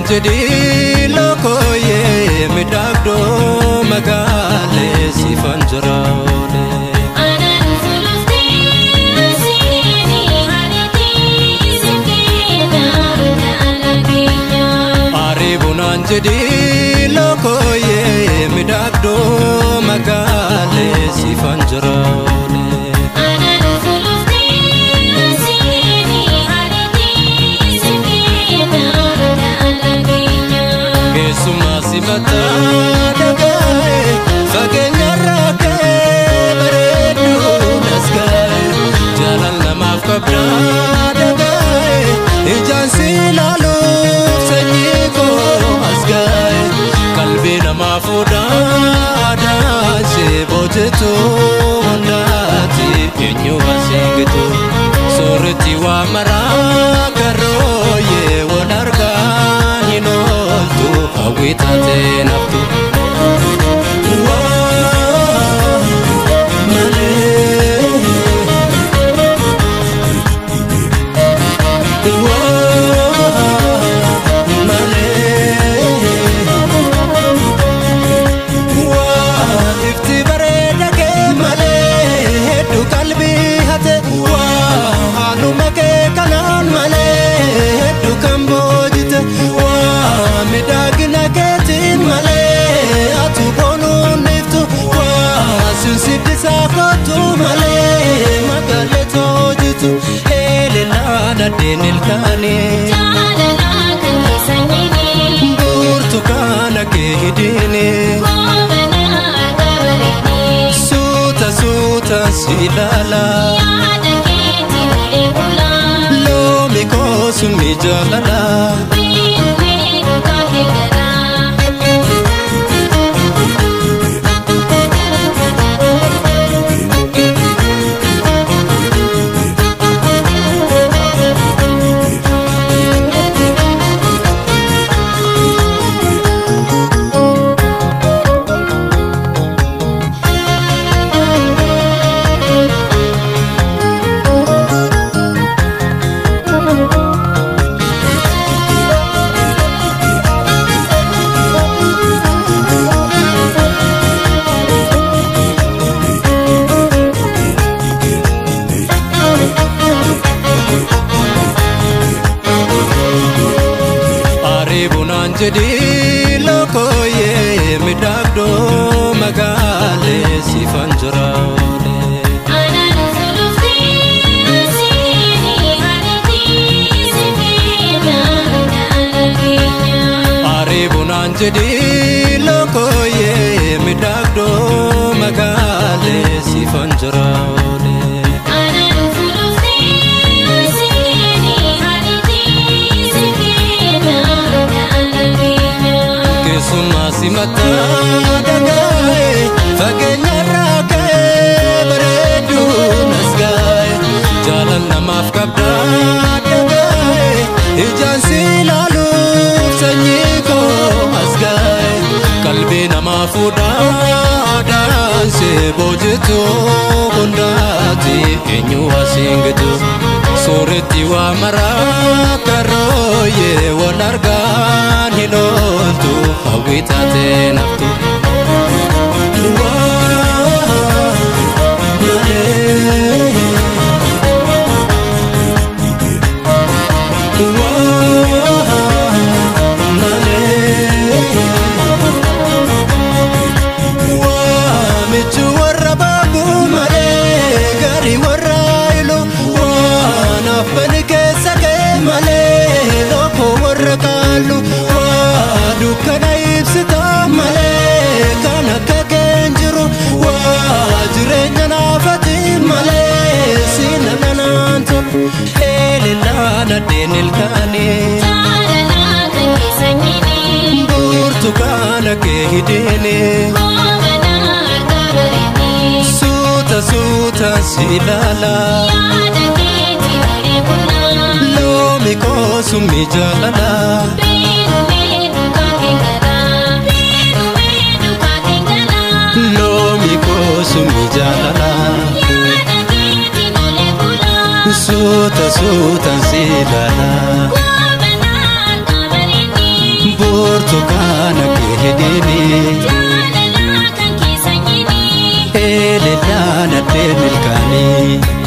naan jedhii lokooyee midhaagdoo magaalee siifan jira oolee. Ariibuu naan jedhii lokooyee midhaagdoo magaalee siifan jira oolee. Keessumaa sifataa dhagaa'e fageenyarraa ka'ee bareedduu nasga'e jaalal namaaf qabdaa dhagaa'e ijaan si ilaaluuf sanyii koo as ga'e qalbii namaa fuudhaa adaashee boojetu hundaati eenyu asiingitu soorritti waa maraa garooyee wal argaa hin ooltu hawwii taatee naftu. Waa malee. Waa malee. Waa ifti bareeda kee malee hedduu qalbii hate waa haaluma kee kanaan malee hedduu kan boojite waa miidhagina keetiin malee atu boonuun iftu waa sinsiddisaa kootu malee magaalee toojitu eelelaa nadheen ilkaanii burtukaana kee hidhiinii. Suuta suuta si ilaala loomi koosu mi jaalala Ariibuu naan jedhii lokooyee midhaagdoo magaalee siifan jira oolee. Ariibuu naan jedhii lokooyee midhaagdoo magaalee siifan jira oolee. Keessumaa simataa dhagaa'e fageenyarraa ka'ee bareedduu nasga'e jaalal namaaf qabdaa dhagaa'e ijaan si ilaaluuf sanyii koo as ga'e qalbii namaa fuudhaa daansee boojitu hundaati eenyu asiin gitu sooretti waa maraa karooyee wal argaan hin ooltu hawwii taatee naftu. Waa malee. Waa malee. Waamichi warra baabuu malee gaarii warra ilu waan affani keessa kee malee lookoo warra kaallu waa dukkana ibsita malee kan akka keen jiru waa jireenya naafati malee siina nanaan tolu eelillaa nadheen ilkaanii burtukaana kee hidhiinii. Suuta suuta si ilaala loomi koosu mi jaalala loomi koosu mi jaalala suuta suuta si ilaala burtukaana kee hidhiini Jaalalaa kan keessa nyini eelellaan addee milkaanii